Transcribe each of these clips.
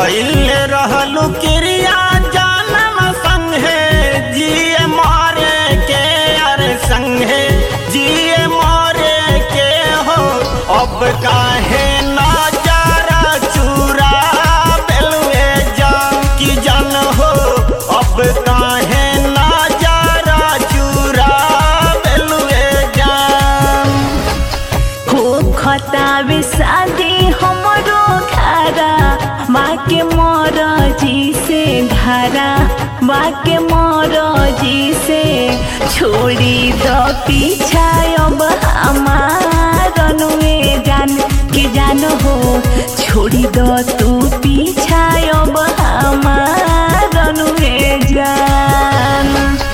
कैल रहलू क्रिया जानम संगे जिए मारे के अरे संगे जिए मारे के हो अब काहे नजारा चूरा बेलुए जान की जान हो अब काहे नजारा चूरा बेलुए जान हो खतावे शादी हमरो खारा माँ के मोर जी से धारा माँ के मोर जी से छोड़ी द पीछा अब हमार अनुए जान के जान हो छोड़ी द तू पीछा अब हमार अनुए जान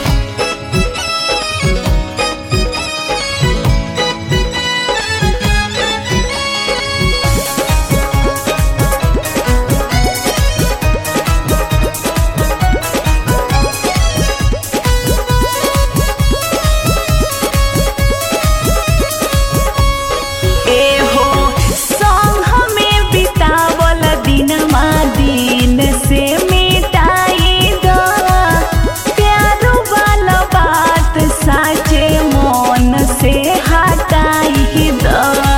एहो संग हमें बितावल दिनमा दिन से मिटाई द प्यारो वाला बात साचे मन से हटाई द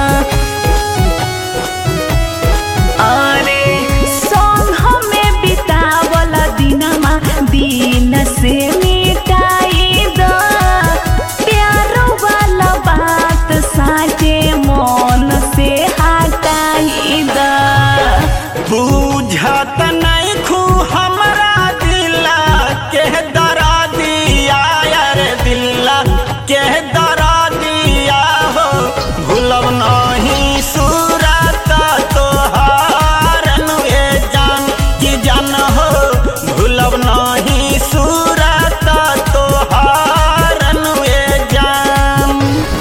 अरे संग हमें बितावल दिनमा दिन से मिटाई द प्यारो वाला बात साचे मन से हटाई द बुझत नहीं खू हमरा दिला के दरा दिया यार दिला के दरा दिया हो भूलब नहीं सूरत तोहार नुए जान की जान हो भूलब नहीं सूरत तोहार नुए जान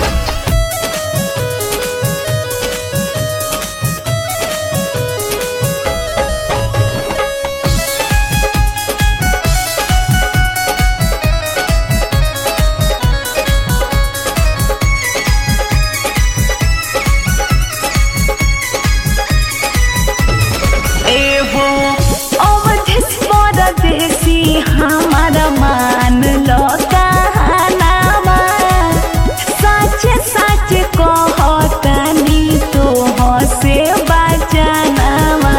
एहो अवधिस परदेसी हमारा मान लो कहानामा सच सच कहतानी तो से बचनामा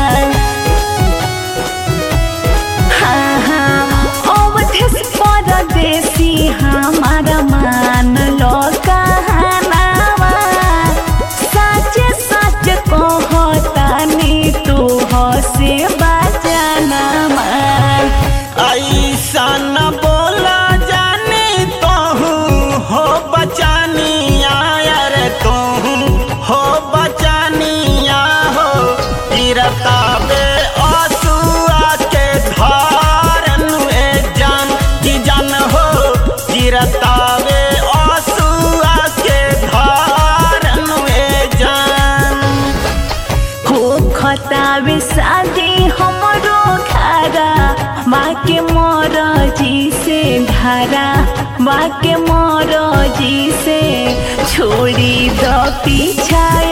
हाँ हाँ अवधिस परदेसी हमारा मान लो कहानामा सच सच कहतानी तू से बचनामा ऐसा न बोला जाने तो हो बचानिया यार तो हो बचानिया हो गिरता बे आंसुआ के धारन में जान की जान हो गिरता बे आंसुआ के धारन में जान हो खतावे शादी हमरो खारा माँ के मोर जी से धारा माँ के मोर जी से छोड़ी द पीछा